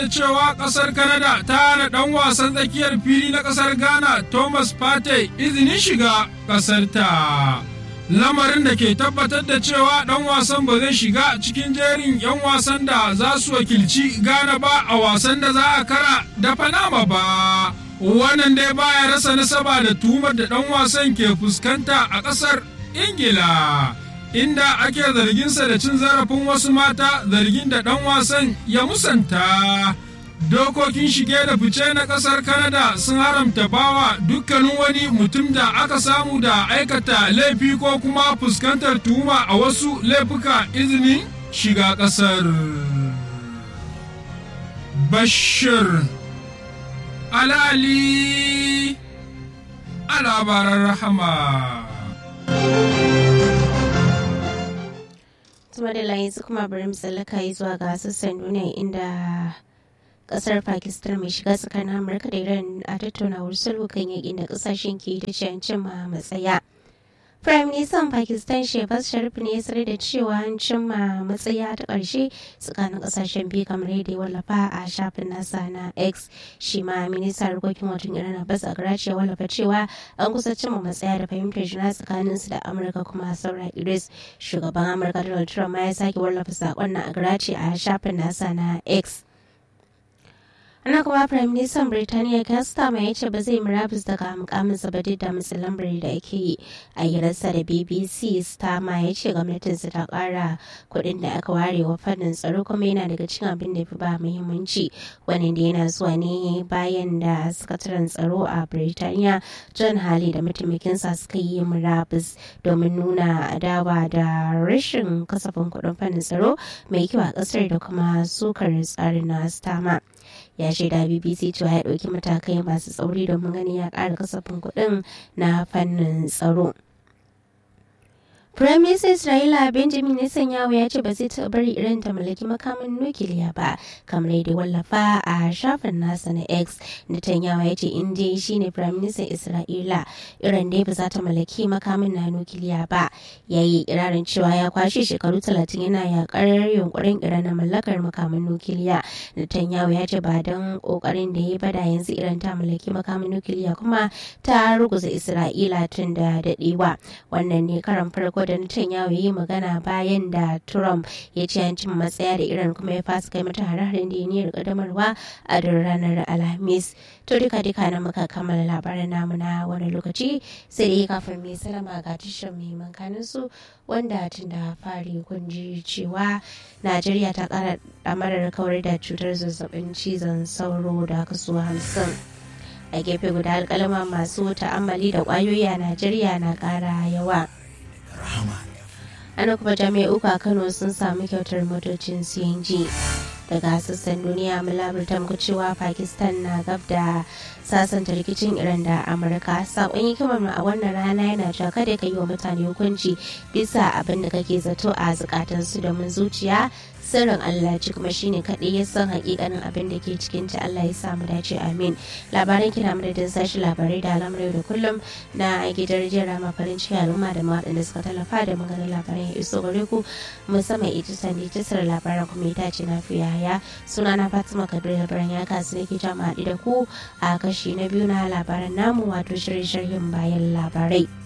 cewa kasar Canada ta hana ɗan wasan tsakiyar fili na kasar Ghana Thomas Partey izinin shiga kasar ta. Lamarin da ke tabbatar da cewa ɗan wasan ba zai shiga cikin jerin 'yan wasan da za su wakilci Ghana ba a wasan da za a kara da Panama ba. Wannan dai baya rasa nasaba da tumar da ɗan wasan ke fuskanta a ƙasar Ingila. inda ake zarginsa da cin zarafin wasu mata zargin da ɗan wasan ya musanta. Dokokin shige da fice na ƙasar Canada sun haramta bawa dukkanin wani mutum da aka samu da aikata laifi ko kuma fuskantar tuhuma a wasu laifuka izinin shiga ƙasar. Bashir Alali a labaran rahama. kuma da yanzu kuma bari mu tsallaka yi zuwa ga sassan duniya inda kasar pakistan mai shiga tsakanin amurka da iran a tattaunawar sulhu kan yakin da kasashen ke ta cimma matsaya Prime Minister Pakistan Shehbaz Sharif ne ya sanar da cewa an cimma matsaya ta ƙarshe tsakanin ƙasashen biyu kamar yadda ya wallafa a shafin nasa na X. Shi ma ministan harkokin wajen Iran Abbas Agrachi ya wallafa cewa an kusa cimma matsaya da fahimtar juna tsakanin su da Amurka kuma saura Idris. Shugaban Amurka Donald Trump ma ya sake wallafa saƙon na Agrachi a shafin nasa na X. ana kuma prime minister birtaniya kasta ya ce ba zai murabus daga mukaminsa ba duk da matsin lambari da ake yi a hirarsa da bbc stama ya ce gwamnatinsa ta kara kuɗin da aka ware wa fannin tsaro kuma yana daga cikin abin da fi ba muhimmanci wani da yana zuwa ne bayan da sakataren tsaro a birtaniya john hali da mataimakinsa suka yi murabus domin nuna adawa da rashin kasafin kuɗin fannin tsaro mai kyau a ƙasar da kuma sukar tsarin na stama ya shaida bbc cewa ya ɗauki matakai masu tsauri domin ganin ya ƙara kasafin kuɗin na fannin tsaro Prime Minister Isra'ila Benjamin Netanyahu ya ce ba zai taɓa bari Iran ta mallaki makamin nukiliya ba kamar yadda wallafa a shafin nasa na X. Netanyahu ya ce in dai shi ne Prime Minister Isra'ila Iran dai ba za ta mallaki makamin na nukiliya ba. Ya yi ikirarin cewa ya kwashe shekaru talatin yana yakar yunkurin Iran na mallakar makamin nukiliya. Netanyahu ya ce ba don kokarin da ya bada yanzu Iran ta mallaki makamin nukiliya kuma ta ruguza Isra'ila tun da daɗewa. Wannan ne karan farko da Netanyahu yi magana bayan da Trump ya ce an cin matsaya da Iran kuma ya fasa kai mata hare-haren da ya niyyar kadamarwa a duk ranar Alhamis. To duka duka na muka kammala labaran namu na wani lokaci sai dai kafin mai salama ga tashar mai mankanin su wanda tun da fari kun ji cewa Najeriya ta kara damarar kawar da cutar zazzabin cizon sauro da kaso hamsin. a gefe guda alkalama masu ta'ammali da kwayoyi a najeriya na kara yawa ana kuma jami'a uku a kano sun samu kyautar motocin cng daga sassan duniya mulabar muku cewa pakistan na gab da sasanta rikicin iran da amurka sakon hikimar mu a wannan rana yana cewa kada ka yi wa mutane hukunci bisa abin da kake zato a zukatansu domin zuciya sirrin Allah ci kuma shine kaɗai ya san hakikanin abin da ke cikin ta Allah ya samu dace amin labaran kina madadin sashi labarai da al'amurai da kullum na gidan jira ma farin ciki al'umma da waɗanda suka tallafa da maganin labaran ya iso gare ku musamman ita sandi tasar labaran kuma ita ce na fiya ya suna na Fatima Kabir labaran ya kasu nake jama'a da ku a kashi na biyu na labaran namu wato shirye-shiryen bayan labarai.